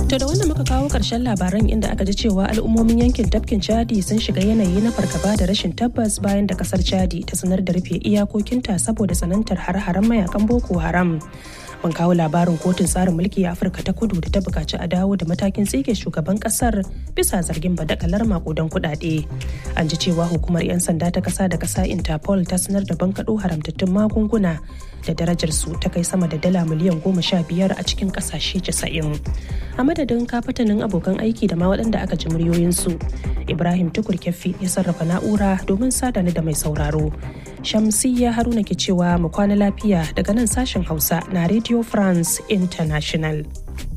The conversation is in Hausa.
To da wannan muka kawo ƙarshen labaran inda aka ji cewa al'ummomin yankin tafkin Chadi sun shiga yanayi na fargaba da rashin tabbas bayan da kasar Chadi ta sanar da rufe iyakokinta saboda tsanantar har-haren mayakan Boko Haram. Mun kawo labarin kotun tsarin mulki a Afirka ta kudu da ta bukaci a dawo da matakin tsige shugaban kasar bisa zargin badakalar makudan kuɗaɗe. An ji cewa hukumar 'yan sanda ta kasa da kasa Interpol ta sanar da bankaɗo haramtattun magunguna da darajar su ta kai sama da dala miliyan goma sha biyar a cikin ƙasashe casa'in. A madadin kafatanin abokan aiki da ma waɗanda aka ji muryoyinsu. Ibrahim Tukur Kyaffi ya sarrafa na'ura domin sada ni da mai sauraro. Shamsiyya Haruna ke cewa mu kwana lafiya daga nan sashen Hausa na Radio France International.